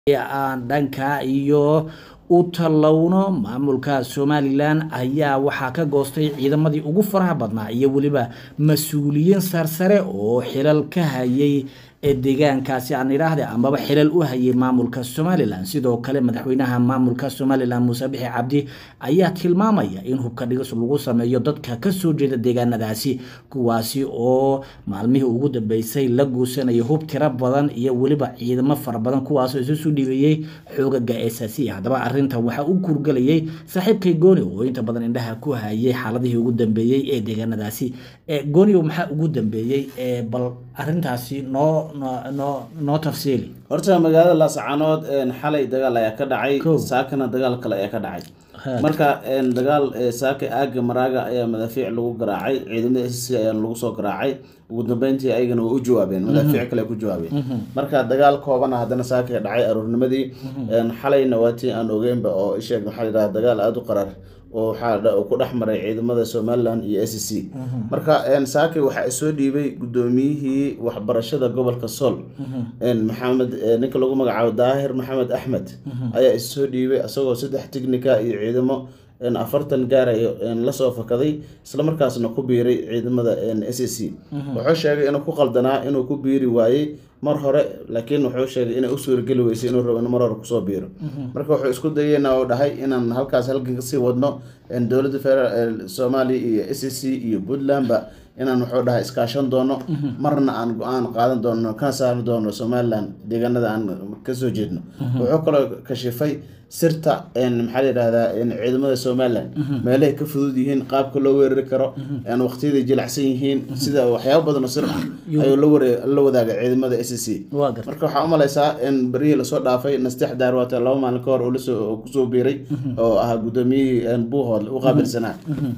aan dhanka iyo u tallowno maamulka somalilan ayaa waxaa ka goostay ciidamadii ugu faraha badnaa iyo weliba mas-uuliyiin sarsare oo xilal ka hayay ee deegaankaasi aan idhaahde amaba xilal u hayay maamulka somalilan sidoo kale madaxweynaha maamulka somalilan muuse bixi cabdi ayaa tilmaamaya in hubka dhigis lagu sameeyo dadka kasoo jeeda deegaanadaasi kuwaasi oo maalmihii ugu dambeysay la guusanaya hub tiro badan iyo weliba ciidamo fara badan kuwaasoo isusu dhiibayey xoogaga eesasi haddaba arintan waxaa u kurgelayay saaxiibkay gooni oo inta badan indhaha ku hayay xaaladihii ugu dambeeyey ee deegaanadaasi goonio maxaa ugu dambeeyey bal arintaasi noo noo noo tafsiili horta magaalada laascaanood xalay dagaal ayaa ka dhacay Kow. saakana dagaal kale ayaa ka dhacay Ha. marka dagaal saaka aaga maraaga ayaa madaafiic lagu garaacay ciidamada s c ayaa lagu soo garaacay ugu dambeyntii ayagana waa u jawaabeen madaafiic kale ku jawaabeen marka dagaal koobana haddana saaka dhacay aroornimadii xalayna waa tii aan ogeynba oo isheeg maxaa la yidhaha dagaal aada u qarar oo waxaa dha- ku dhex maray ciidamada somalilan iyo s c marka saake waxaa soo dhiibay gudoomiyihii waxbarashada gobolka sool maxamed eh, ninka lagu magacaabo daahir maxamed axmed ayaa issoo dhiibay isagoo saddex tignika iyo ciidamo een, afartan gaarayo een, lasoo fakaday islamarkaasna ku biiray ciidamada s c wuxuu sheegay inuu ku qaldanaa inuu ku biiri waayey mar hore laakiin wuxuu sheegay inay u suurageli weysay inuu rabo in mar hore kusoo biiro marka wuxuu isku dayeyna oo dhahay inaan halkaas halkan kasii wadno een, dowladda federal soomaaliya iyo s c iyo puntlandba inaan wuxuu dhahay iskaashan doono marna aan go-aan qaadan doono kana saari doono somalilan deegaanada aan kasoo jeedno wuxuu kaloo kashifay sirta een, maxaa la yidhahdaa een, ciidamada somalilan meelahay ka fudud yihiin qaabka loo weerari karo een, waqtiyaday jilicsan yihiin sida waxyaabo badan oo sir ah ayuu la ware- la wadaaga ciidamada s c waa garta marka waxaa u malaysaa in berihii lasoo dhaafay nastex daarwaata laba maalin ka hor uu lasoo oo kusoo biiray oo ahaa gudoomiyihii een, buuhood u qaabilsanaa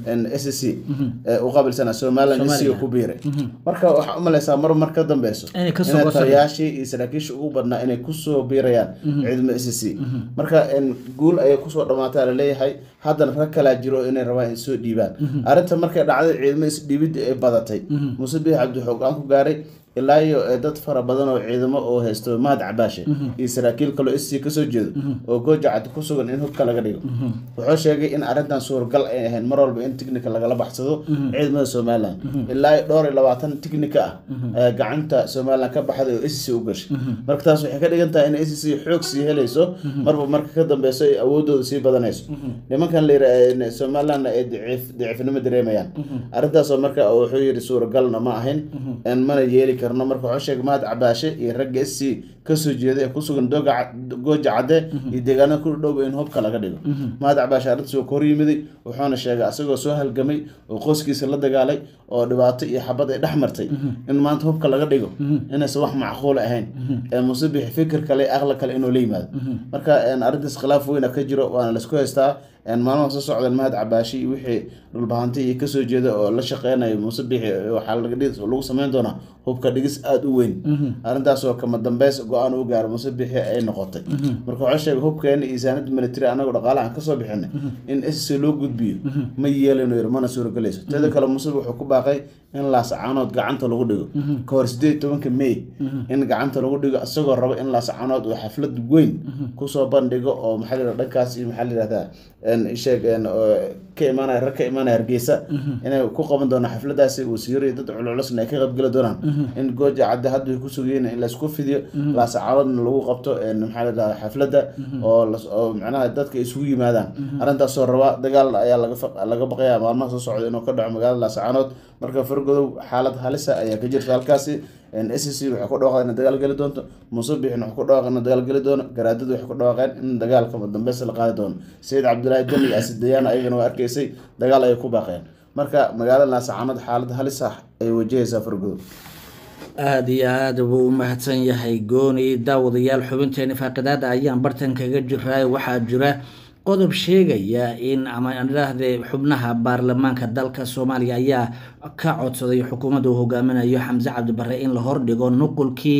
s c u qaabilsanaa somalilan s c ku biiray marka waxaa u malaysaa mar mar ka dambeyso Inay kasoo inay goostaan. taliyaashii iyo saraakiisha ugu badnaa inay kusoo biirayaan ciidamada s c marka een, guul ayay kusoo dhamaataa laleeyahay haddana rag kalaa jiro inay rabaan in soo dhiibaan arrinta markay dhacday ciidamada isdhiibidda ay badatay muuse biix cabdi xoogaan ku gaaray ilaa iyo eh, dad fara badan oo ciidamo oo haysto mahad cabaashe iyo saraakiil kaloo isii kasoo jeedo oo gooja cad ku sugan in hubka laga dhigo wuxuu sheegay in arrintan suuragal ay ahayn mar walba in tignika lagala baxsado ciidamada somalilan ilaa iyo dhowr iyo labaatan tignika ah ayaa gacanta somalilan ka baxday oo sc u gashay marka taas waxay ka dhigan tahay in sc xoog sii helayso marba marka ka dambeyso ay awoodooda sii badanayso nimankan la yira somalilanna ay daciif- daciifnimo dareemayaan arrintaasoo marka wuxuu yidhi suuragalna ma ahayn en mana yeeli karno marka wuxuu sheegay mahad cabaashe iyo ragga sc kasoo jeeda ee kusugan dooga Cad- gooja cadde iyo deegaanada ku dhow in hubka laga dhigo mahad cabaashe arrintaas waa ka hor yimiday wuxuuna sheegay asagoo soo halgamay oo qoyskiisa la dagaalay oo dhibaato iyo xabad ay dhex martay in maanta hubka laga dhigo inaysan wax macquul ahayn ee muuse bixi fikir kale aqli kale inuu la yimaado marka en, arrintaas khilaaf weyna ka jiro waana laisku haystaa en, maalmaha soo socdeen mahad cabaashi iyo wixii dhulbahanti iyo kasoo jeeda oo la shaqeynayo muuse bixi waxaa laga dhigis lagu sameyn doonaa hubka dhigis aada u weyn arrintaasoo kama dambeys go-aan u gaaro muuse bixi ay noqotay marka waxaa sheegay hubkeena iyo saanada military anagoo dhaqaalahan kasoo bixinay in sc loo gudbiyo ma yeelino yir mana suuragelayso teeda kale muuse wuxuu ku baaqay in laascaanood gacanta lagu dhigo ka hor sideed tobanka may in gacanta lagu dhigo isagoo rabo in laascaanood uu xaflad weyn kusoo bandhigo oo maxaa la yidhahdaa dhankaas iyo maxaa la yidhahdaa en, isheeg en, oo ka imaanaya rag ka imaanaya hargeysa inay ku qaban doonaan xafladaasi wasiiro iyo dad culculusna ay ka qaybgeli doonaan in gooja cadde hadda way ku sugayeen in laysku fidiyo laascaanoodna lagu qabto en, maxaa la yidhahdaa xafladda oo las- oo macnaha dadka isugu yimaadaan arrintaasoo raba dagaal ayaa laga fa- laga baqaya maalmaha soo socda inuu ka dhaco magaalada laascaanood marka fargodow xaalad halisa ayaa ka jirta halkaasi s c waxay ku dhawaaqeen in dagaal geli doonto muuse bixin waxay ku dhawaaqeen in dagaal geli doono garaadadu waxay ku dhawaaqeen in dagaalka dambeysa la qaadi doono sayid cabdilaahi deni iyo asidayaan ayagana waa arkaysay dagaal ayay ku baaqeen marka magaalada laascaanood xaalad halis ah ay wajahaysaa fargodow aada iyo aada buu u mahadsan yahay gooni daawadayaal xubinteeni faaqidaada ayaan bartan kaga jiraa waxaa jira qodob sheegaya in ama aan idhaahde xubnaha baarlamaanka dalka soomaaliya ayaa ka codsaday xukuumadda uu hogaaminayo xamse cabdibare in la hordhigo nuqulkii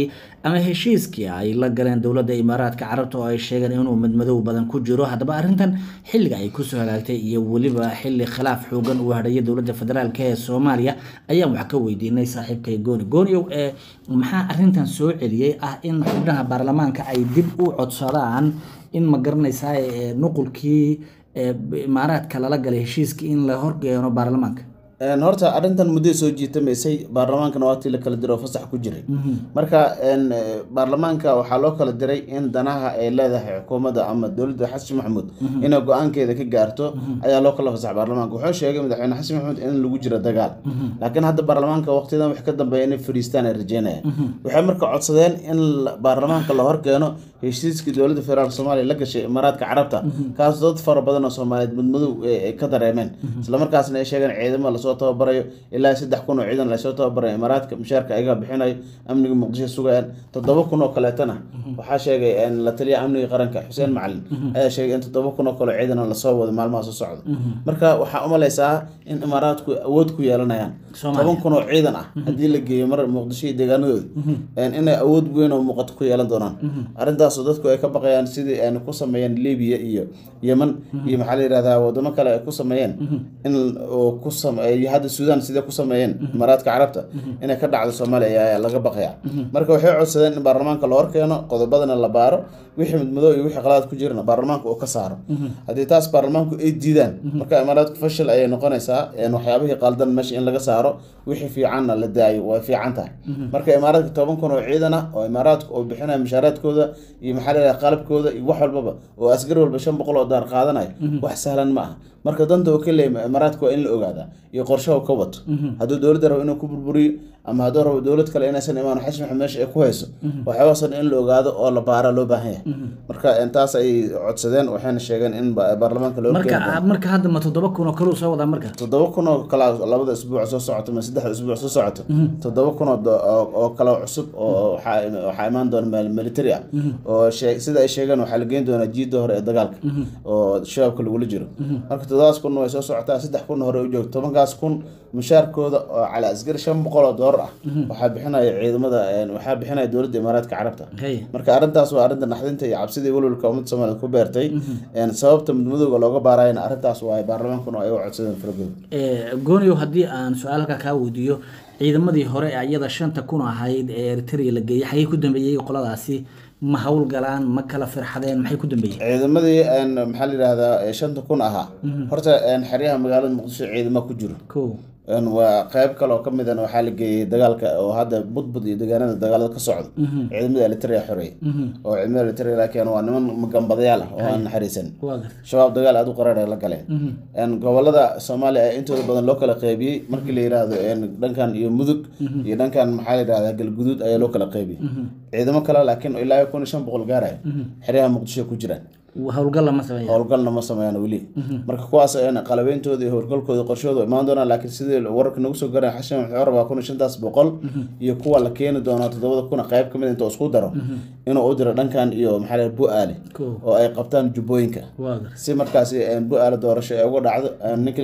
ama heshiiskii ay la galeen dowladda imaaraadka carabta oo ay sheegeen inuu madmadow badan ku jiro haddaba arrintan xilliga ay kusoo hagaagtay iyo weliba xilli khilaaf xoogan uu hadhaya dowladda federaalk ee soomaaliya ayaan wax ka weydiinay saaxiibkay gooni gooniow ee maxaa arrintan soo celiyey ah in xubnaha baarlamaanka ay dib u codsadaan in ma garanaysaa nuqulkii imaaraadka lala galay heshiiskii in la horgeeno baarlamaanka horta arrintan muddo soo jiitamaysay baarlamaankana waatii la kala diray oo fasax ku jiray marka baarlamaanka waxaa loo kala diray in danaha ay leedahay xukuumadda ama dowladda xasan maxamuud inay go-aankeeda ka gaarto ayaa loo kala fasax baarlamaanka wuxuu sheegay madaxweyne xasan maxamuud in lagu jiro dagaal laakiin hadda baarlamaanka waqtiyadan wax ka dambeeya inay fadhiistaan ay rajeynayaan waxay marka codsadeen in baarlamaanka la horkeeno heshiiskii dowladda federaalk soomaaliya la gashay imaaraadka carabta kaas dad fara badan oo soomaaliyeed mudmadow ay ka dareemeen islamarkaasna ay sheegeen ciidamo lasoo tababarayo ilaa saddex kun oo ciidan lasoo tababarayo imaaraadka mushaarka ayaga bixinayo amniga muqdisho sugayaan toddoba kun oo kaleetana waxaa sheegay la taliya amniga qaranka xuseen macalin ayaa sheegay in toddoba kun oo kale ciidan lasoo wado maalmaha soo socda marka waxaa umalaysaa in imaaraadku awood ku yeelanayaan toban kun oo ciidan ah haddii la geeyo mar muqdisho iyo deegaanadooda inay awood weyn oo muuqato ku yeelan doonaan arrintaas dadku ay ka baqayaan sidii ay ku sameeyeen libiya iyo yeman iyo maxaa la yihahdaa wadamo kale ay ku sameeyeen in ku sameeyo hadda suudaan sidee ku sameeyeen imaaraadka carabta inay ka dhacdo soomaaliya ayaa laga baqaya marka waxay codsadeen in baarlamaanka la horkeeno qodobadana la baaro wixii midmadow iyo wixii qaladaad ku jirana baarlamaanka uu ka saaro haddii taas baarlamaanku ay diidaan marka imaaraadku fashil ayay noqonaysaa waxyaabihii qaldan meesha in laga saaro wixii fiicanna la daayo way fiican tahay marka imaaraadka toban kun oo ciidan ah oo imaaraadku oo bixinaya mushaaraadkooda iyo maxaa la yidhaha qalabkooda iyo wax walbaba oo askari walba shan boqol oo daar qaadanayo wax sahlan ma aha marka danta oo ka leeya imaaraadka waa in la ogaadaa iyo qorshaha ka wato hadduu dowladda rabo inuu ku burburiyo ama hadduu rabo dowlad kale inaysan imaan xasan maxamed meesha ay ku hayso waxyaabasan in la ogaado oo la baara loo baahan yahay marka taas ay codsadeen waxayna sheegeen in baarlamaanka loo marka marka hadda ma toddoba kun oo kale uu soo wadaa marka toddoba kun oo kale labada isbuuc soo socoto ma saddexda isbuuc soo socoto toddoba kun oo kale cusub oo waxaa imaan doona military ah oo sida ay sheegeen waxaa la geyn doonaa jiidda hore ee dagaalka oo shabaabka lagula jiro marka toddobaas kun way soo socotaa saddex kun hore u joogto tobankaas kun mushaarkooda oo cala asgari shan boqol oo doolar ah waxaa bixinaya ciidamada waxaa bixinaya dowladda imaaraadka carabta marka arrintaas waa arrinta naxdinta iyo cabsida iyo walwalka ummadda soomaaliyeed ku beertay sababta midmadowga looga baarayana arrintaas waa baarlamaankuna ay u codsadeen faragood gooniyo haddii aan su-aal halkaa kaa weydiiyo ciidamadii hore ee iyada shanta kun ahayd ee eritrea la geeyey xagee ku dambeeyey qoladaasi ma howlgalaan ma kala firxadeen maxay ku dambeeyeen ciidamadii maxaa la yidhahdaa shanta kun ahaa horta xeryaha magaalada muqdisho ciidama ku jiro ko waa qeyb kale oo kamid an waxaa la geeyey dagaalka oo hadda budbud iyo deegaanada dagaalada ka socdo ciidamada elitria xoreey oo ciidamada elitria laakiin waa niman magambadayaal ah oo aan naxariisan shabaab dagaal aada u qaraar ay la galeen gobolada soomaaliya ee intooda badan loo kala qeybiyey markii la yiraahdo dhankan iyo mudug iyo dhankan maxaa la yidhahdaa galguduud ayaa loo kala qeybiyey ciidamo kale laakiin ilaa kun iyo shan boqol gaaraya xeryaha muqdisho ku jiraan howlgal lama sameeya howlgalna ma sameeyaan weli marka kuwaas qalabeyntooda iyo howlgalkooda qorshooda imaan doonaan laakiin sidii wararka nagu soo garan xashan wuxuu rabaa kun iyo shantaas boqol iyo kuwa la keeni doonaa toddobada kuna qayb kamid inta isku daro inuu u diro dhankan iyo maxaa la bu-aale oo ay qabtaan jubbooyinka si markaasi bu-aale doorasho ay uga dhacdo ninka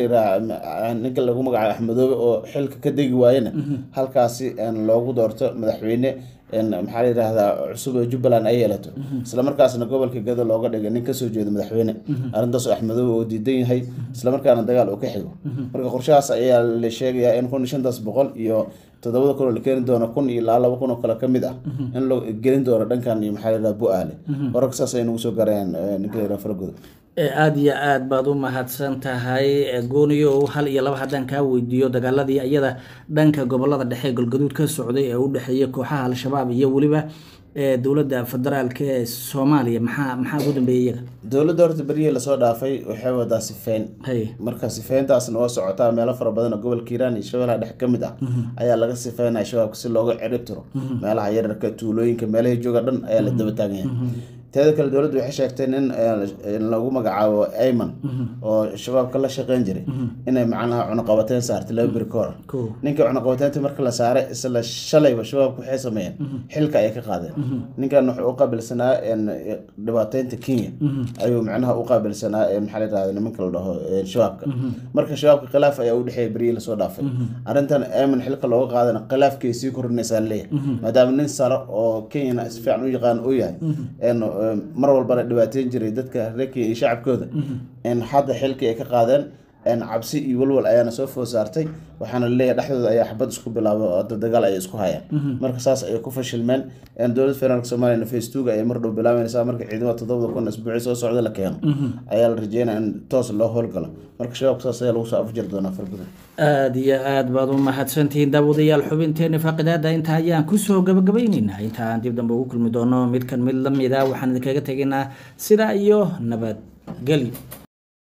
la ninka lagu magacaabo axmedoobe oo xilka ka degi waayena halkaasi loogu doorto madaxweyne maxaa la yidhaahdaa cusub ee jubbaland ay yeelato islamarkaasna gobolka gado looga dhigay nin kasoo jeeda madaxweyne arrintaas axmedoobe oo diidan yahay islamarkaana dagaal uu ka xigo marka qorshahaas ayaa la sheegayaa in kun iyo shantaas boqol iyo toddobada kun oo la keeni doono kun iyo ilaa laba kun oo kale ka mid ah in loo gelin doono dhankan iyo maxaa la yidhaha bu-aale wararka saas ay nagu soo garayaan ninka la yidhaha faragodo aada iyo aada baad u mahadsan tahay gooniyo hal iyo laba haddaan kaa weydiiyo dagaaladii iyada dhanka gobolada dhexe galgaduud ka socday ee u dhexeeya kooxaha al-shabaab iyo weliba dowladda federaalk ee soomaaliya maxaa maxaa ugu dambeeyay iyaga dowladda horta beryihii lasoo dhaafay waxay wadaa sifeyn marka sifeyntaasna waa socotaa meelo fara badan oo gobolka hiiraan iyo shabeelaha dhexe ka mid ah ayaa laga sifeynaya shabaabka si looga cirib tiro meelaha yararka tuulooyinka meelahay jooga dhan ayaa la daba taagan yahay teeda kale dowladdu waxay sheegtay nin lagu magacaabo ayman oo shabaabka la shaqeyn jiray inay macnaha cunaqabateyn saartay laba beri kahor ninka cunaqabateynta marka la saaray isla shalayba shabaabku waxay sameeyeen xilka ayay ka qaadeen ninkan wuxuu u qaabilsanaa dhibaateynta kenya ayuu macnaha u qaabilsanaa maxaa la yidhahda nimanka la dhaho shabaabka marka shabaabka khilaaf ayaa u dhexeeya berihii lasoo dhaafay arrintan ayman xilka looga qaadana khilaafkay sii kordhinaysaa leeyahay maadaama nin sare oo kenyana si fiican u yaqaan uu yahay mar walbana dhibaateyn jiray dadka reer kenya iyo shacabkooda hadda xilkii ay ka qaadeen cabsi iyo walwal ayaana soo food saartay waxaana laleeyahay dhexdooda ayaa xabad isku bilaabo hadda dagaal ayay isku hayaan marka saas ayay ku fashilmeen dowladda federaalk soomaliya facebooka ayay mar dhow bilaabanaysaa marka ciidamada toddobada kun isbuuci soo socda la keeno ayaa la rajeynaya in toos loo howlgalo marka shabaabka saas ayaa lagu soo afjir doonaa fargudan aada iyo aada baad u mahadsantihiin daawadayaal xubinteena faaqidaada inta ayaan kusoo gabagabayneynaa inta aan dib dambe ugu kulmi doono midkan mid lamida waxaan idinkaga tegaynaa sidaa iyo nabadgelyo